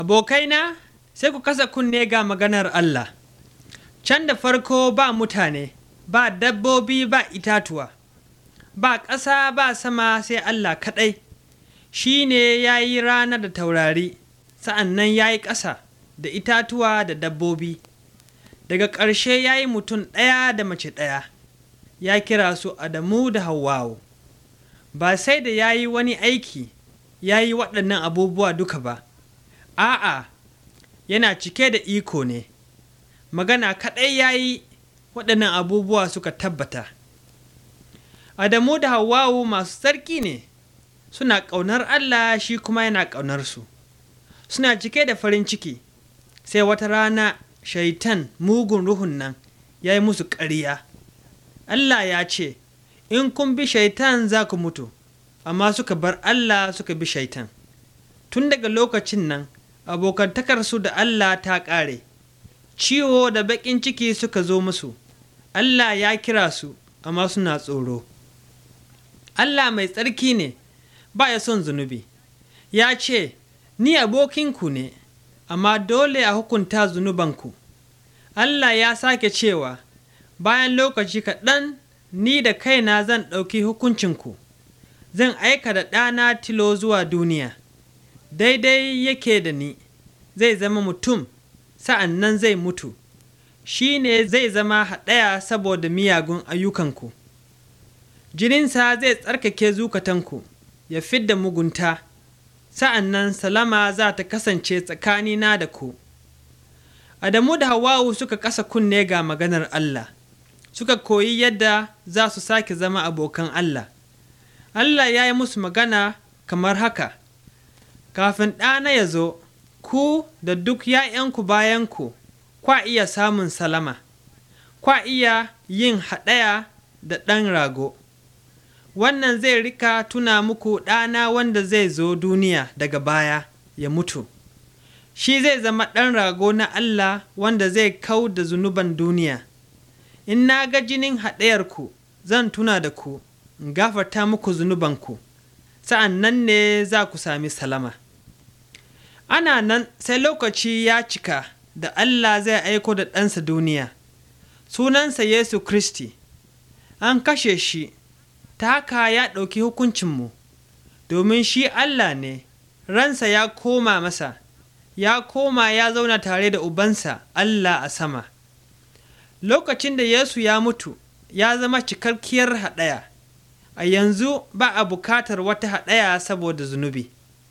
Abokaina, sai ku kasa kunne ga maganar Allah. Can da farko ba mutane, ba dabbobi ba itatuwa, ba ƙasa ba sama sai Allah kaɗai, shi ne ya yi rana da taurari, sa'an nan ya yi ƙasa da itatuwa da dabbobi. Daga ƙarshe ya yi mutum ɗaya da mace ɗaya, ya kira su Adamu da Hawwawu. Ba sai da ya yi wani aiki, ya yi waɗannan abubuwa duka ba, a'a, yana cike da iko ne. magana kaɗai ya yi waɗannan abubuwa suka tabbata. Adamu da Hawwawu masu tsarki ne, suna ƙaunar Allah shi kuma yana ƙaunarsu. Suna cike da farin ciki, sai wata rana shaitan mugun ruhun nan ya yi musu ƙarya. Allah ya ce, In kun bi shaitan za ku mutu, amma suka bar Allah suka bi shaitan. Tun daga lokacin nan, abokantakarsu da Allah ta ƙare. ciwo da baƙin ciki suka zo musu, Allah ya kira su, amma suna tsoro. Allah mai tsarki ne, ba ya son zunubi, ya ce, Ni abokinku ne, amma dole a hukunta zunubanku. Allah ya sake cewa, Bayan lokaci kaɗan, ni da kaina zan ɗauki hukuncinku, zan aika da ɗana tilo zuwa duniya, daidai yake da ni, zai zama mutum. sa'an nan zai mutu, shi ne zai zama haɗaya saboda miyagun ayyukanku. Jininsa zai tsarkake zukatanku, ya fidda mugunta, sa'an nan salama za ta kasance tsakanina da ku. Adamu da Hawawu suka kasa kunne ga maganar Allah, suka koyi yadda za su sake zama abokan Allah. Allah ya yi musu magana kamar haka, kafin ɗana ya zo, ku da duk ’ya'yanku bayanku, kwa iya samun salama, kwa iya yin haɗaya da ɗan rago. Wannan zai rika tuna muku ɗana wanda zai zo duniya daga baya ya mutu. Shi zai zama ɗan rago na Allah wanda zai kau da zunuban duniya. In na ga jinin haɗayarku, zan tuna da ku, in gafarta muku zunubanku, sa'an nan ne za ku sami salama. ana nan sai lokaci ya cika da Allah zai aiko da ɗansa duniya, sunansa Yesu Kristi, an kashe shi, ta haka ya ɗauki hukuncinmu, domin shi Allah ne, ransa ya koma masa, ya koma ya zauna tare da Ubansa Allah a sama. Lokacin da Yesu ya mutu, ya zama cikakkiyar haɗaya, a yanzu ba a bukatar wata haɗaya saboda zunubi.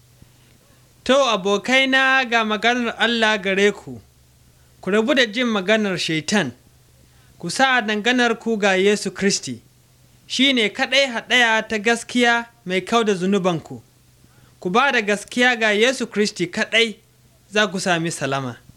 To, abokaina ga maganar Allah gare ku, ku rabu da jin maganar Shaitan, ku sa danganar ku ga Yesu Kristi, shi ne kaɗai haɗaya ta gaskiya mai kau da zunubanku, ku ba da gaskiya ga Yesu Kristi kaɗai za ku sami salama.